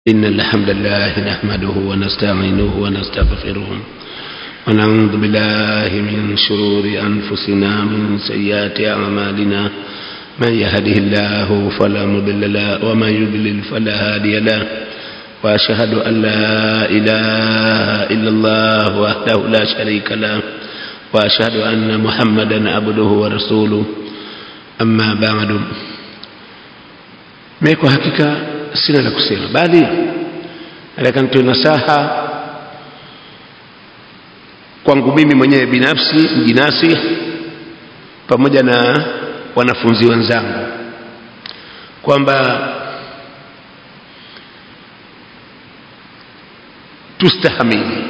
إن الحمد لله نحمده ونستعينه ونستغفره ونعوذ بالله من شرور أنفسنا من سيئات أعمالنا من يهده الله فلا مضل له ومن يضلل فلا هادي له وأشهد أن لا إله إلا الله وحده لا شريك له وأشهد أن محمدا عبده ورسوله أما بعد mimi kwa hakika sina la kusema bali nataka nitoe nasaha kwangu mimi mwenyewe binafsi mjinasi pamoja na wanafunzi wenzangu kwamba tustahamili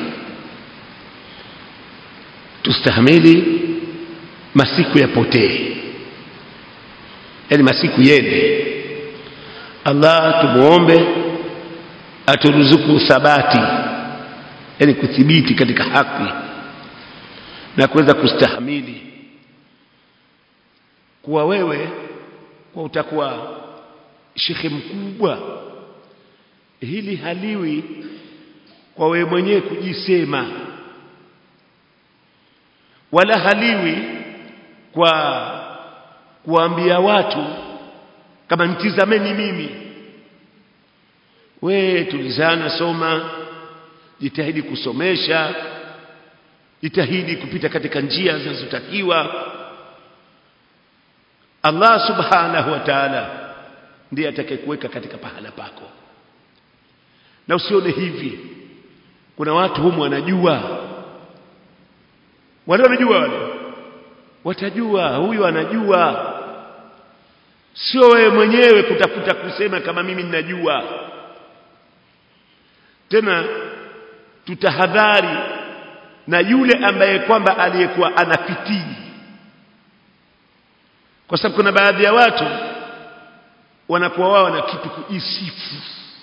tustahamili masiku yapotee yaani masiku yende Allah tumuombe aturuzuku thabati yani kuthibiti katika haki na kuweza kustahamili kuwa wewe kwa utakuwa shekhe mkubwa hili haliwi kwa wewe mwenyewe kujisema wala haliwi kwa kuambia watu kama nitizameni mimi we tulizana soma jitahidi kusomesha jitahidi kupita katika njia zinazotakiwa Allah subhanahu wa ta'ala ndiye atakayekuweka katika pahala pako na usione hivi kuna watu humu wanajua wale wanajua wale watajua huyu anajua sio wewe mwenyewe kutafuta kusema kama mimi ninajua tena tutahadhari na yule ambaye kwamba aliyekuwa anafitini kwa sababu kuna baadhi ya watu wanakuwa wao na kitu kujisifu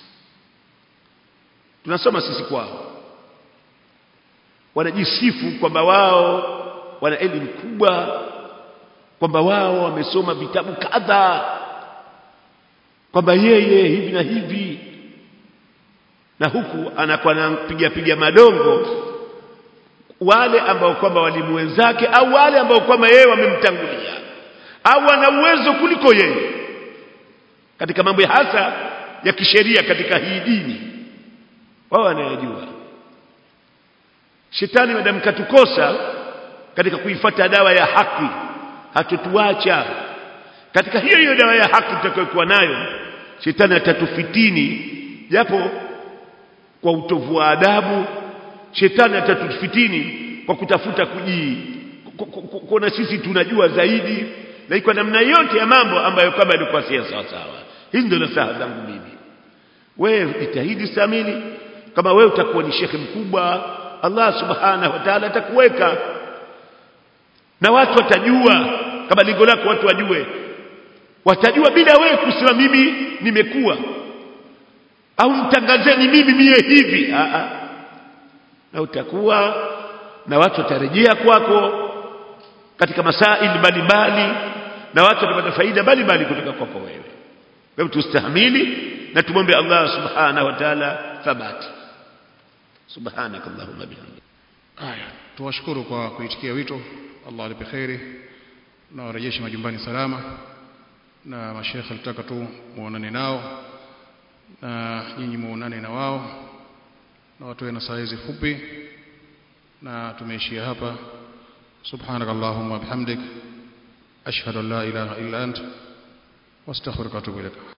tunasoma sisi kwao wanajisifu kwamba wao wana elimu kubwa kwamba wao wamesoma vitabu kadha kwamba yeye hivi na hivi na huku anakuwa anapiga piga madongo wale ambao kwamba walimu wenzake au wale ambao kwamba yeye wamemtangulia au wana uwezo kuliko yeye katika mambo hasa ya kisheria katika hii dini wao wanayajua shetani madamu katukosa katika kuifata dawa ya haki hatutuacha katika hiyo hiyo dawa ya haki tutakayokuwa nayo shetani atatufitini japo kwa utovu wa adabu shetani atatufitini kwa kutafuta kuji kuona sisi tunajua zaidi na kwa namna yote ya mambo ambayo kama ilikuwa si sawa sawa hizi ndio nasaha zangu mimi wewe jitahidi samili kama wewe utakuwa ni shekhe mkubwa Allah subhanahu wa ta'ala atakuweka na watu watajua kama lengo lako watu wajue watajua bila wewe kusema mimi nimekuwa au mtangazeni mimi mie hivi a a na utakuwa na watu watarejea kwako katika masaili mbalimbali na watu watapata faida mbalimbali kutoka kwako wewe kwa hivyo tustahamili na tumombe Allah subhanahu wa ta'ala thabati subhanakallahumma bihamdika haya tuwashukuru kwa kuitikia wito Allah alipe kheri na warejeshe majumbani salama na mashekhe alitaka tu muonane nao na nyinyi muonane na wao na watoe na saa hizi fupi na tumeishia hapa subhanak allahumma bihamdik ashhadu an la ilaha illa ant wastaghfiruka wa atubu ilaik